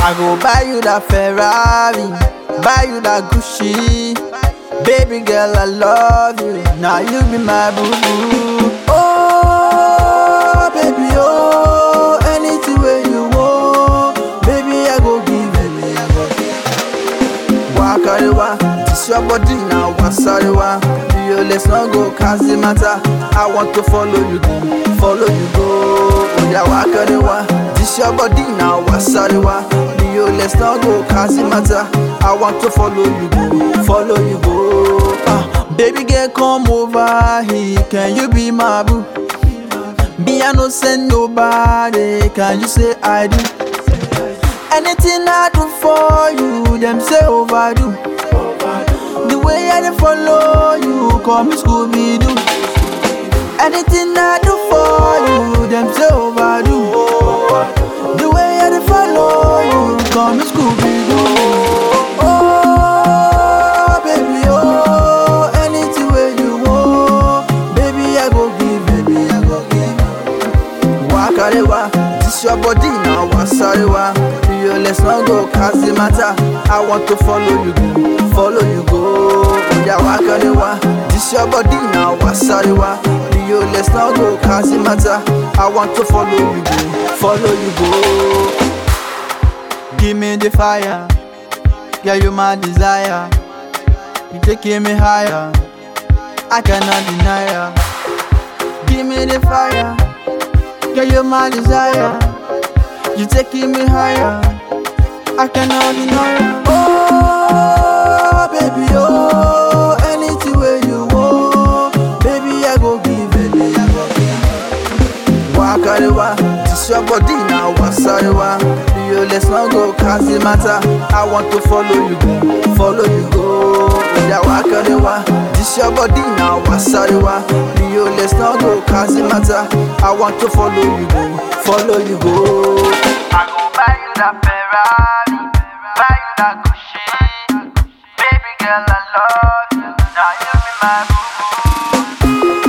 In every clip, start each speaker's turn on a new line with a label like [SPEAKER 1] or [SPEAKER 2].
[SPEAKER 1] I go buy you that Ferrari, buy you that Gucci. Baby girl, I love you. Now you be my boo boo. Oh, baby, oh, anything where you want, baby, I go give you. Wakarewa, this your body now, wasarewa. You let's not go cause the matter. I want to follow you, follow you go. Oya wakarewa, this your body now, wasarewa. You let's not go cause the matter. I want to follow you, go, follow you go. Ah, baby girl, come over here. Can you be my boo? Me, I no send nobody. Can you say I do? Anything I do for you, them say overdo. The way I dey follow you, call me Scooby Doo. Anything I do for you, them say overdo. The way I dey follow you, call me Scooby Doo. Oh, baby, oh, anything where you want, baby I go give, baby I go give. Wakarewa, this your body now, wasarewa. You let's not go cause the matter. I want to follow you, go, follow you go. Oya wakarewa, this your body now, wasarewa. You let's not go cause the matter. I want to follow you, go, follow you go. Give me the fire, yeah you my desire. You taking me higher, I cannot deny ya. Give me the fire. Girl, you're my desire. You taking me higher. I cannot deny. it. Oh, baby, oh, anything where you want, baby, I go give, baby, I go give. Wakarewa, this your body now, wasarewa. You let's not go cause the matter. I want to follow you, go, follow you go. Yeah, wakarewa, this your body now, wasarewa. You let's not go cause the matter. I want to follow you, go, follow you go. I go buy you that Ferrari, buy you that Gucci. Baby girl, I love you. Now you be my boo.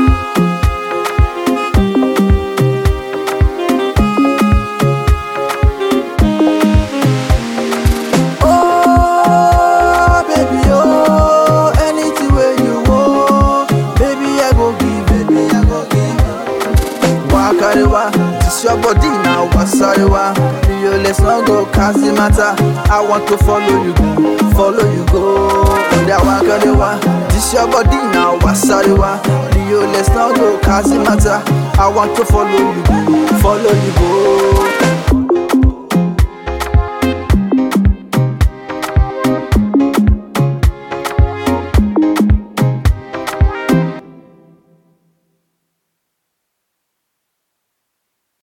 [SPEAKER 1] Oh, baby, oh, anything where you want, baby, I go give, baby, I go give. Wakarewa, this your body now, wasarewa. You let's not go cause the matter. I want to follow you, go, follow you go. Oya wakarewa, this your body now, wasarewa. You let's not go cause the matter. I want to follow you, go, follow you go.